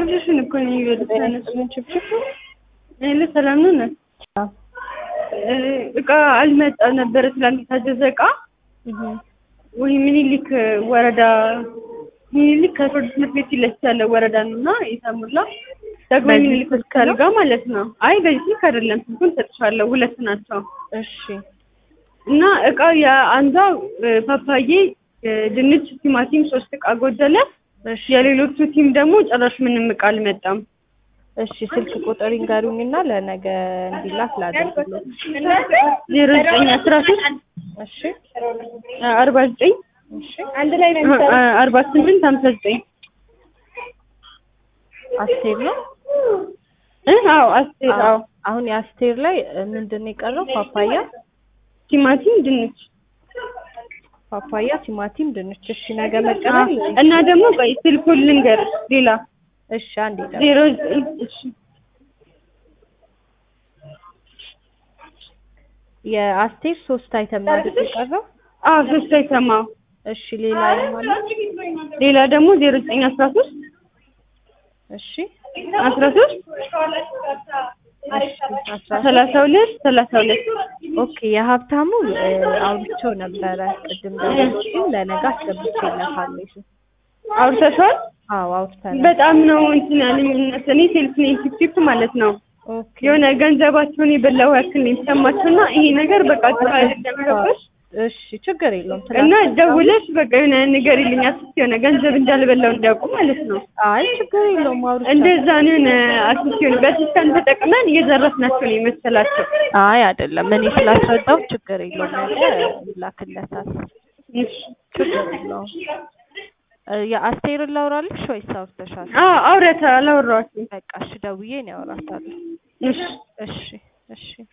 አብሽሽን እኮ ነው የሚበሉት። ምን ችብችብ ይሄ ሰላም ነው ነው እቃ አልመጣ ነበረ ትላንት የታዘዘ እቃ ወይ ምኒልክ ወረዳ ምኒልክ ከፍርድ ትምህርት ቤት ፊት ለፊት ያለው ወረዳ ነው እና የታሙላ ደግሞ በዚህ ምኒልክ ስልክ ሆስፒታል ነው? ጋር ማለት ነው። አይ በዚህ ስልክ አይደለም፣ ስልኩን ሰጥሻለሁ። ሁለት ናቸው እሺ እና እቃ የአንዷ እ፣ ፓፓዬ እ፣ ድንች፣ ቲማቲም ሶስት እቃ ጎደለ። እሺ የሌሎቹ ቲም ደግሞ ጭራሽ ምንም እቃ አልመጣም። እሺ ስልክ ቁጥር ይንገሩኝና ለነገ እንዲላክ ላድርግልዎት። ዜሮ ዘጠኝ አስራ ሶስት እሺ አርባ ዘጠኝ እሺ አንድ ላይ ነው አርባ ስምንት ሀምሳ ዘጠኝ አስቴር ነው። እ አዎ አስቴር አዎ አሁን የአስቴር ላይ እ፣ ምንድን ነው የቀረው? ፓፓያ ቲማቲም ድንች ፓፓያ፣ ቲማቲም፣ ድንች። እሺ ነገ መቀበል እና ደግሞ ቆይ ስልኩን ልንገርሽ ሌላ እሺ አንድ ይጠ ዜሮ ዘጠኝ እሺ የአስቴር ሶስት አይተም ነው አይደል የቀረው? አዎ ሶስት አይተማው እሺ ሌላ ማለት ሌላ ደግሞ ዜሮ ዘጠኝ አስራ ሶስት እሺ አስራ ሶስት አስራ ሰላሳ ሁለት ሰላሳ ሁለት ኦኬ የሀብታሙ እ፣ አውርቼው ነበረ ቅድም ደግሞ ለነገ አስገብቼለታለሁ። እሱ አውርተሻል? አዎ አውርተናል። በጣም ነው እንትን ያለኝ እውነት እኔ ሴልስ ነኝ ቲፕ ማለት ነው ኦኬ የሆነ ገንዘባቸውን የበላው ያክል ነው የተሰማችሁና ይሄ ነገር በቃ ጥሩ አይደለም ገባሽ? እሺ ችግር የለውም። እና ትላንት- ደውለሽ በቃ የሆነ ነገር ይልኝ አስስ የሆነ ገንዘብ እንዳልበላው እንዲያውቁ ማለት ነው። አይ ችግር የለውም አውርቼ እንደዛ ነው የሆነ አስስ የሆነ በሲስተም ተጠቅመን እየዘረፍናቸው ነው የመሰላቸው። አይ አይደለም እኔ ስላስረዳው ችግር የለውም። ነገ ይላክለታል። እሺ ችግር የለውም። እ፣ የአስቴርን ላውራልሽ ወይስ አውርተሻል? አዎ አውረታ አላወራኋትም። በቃ እሺ ደውዬ ነው ያወራታለሁ። እሺ እሺ እሺ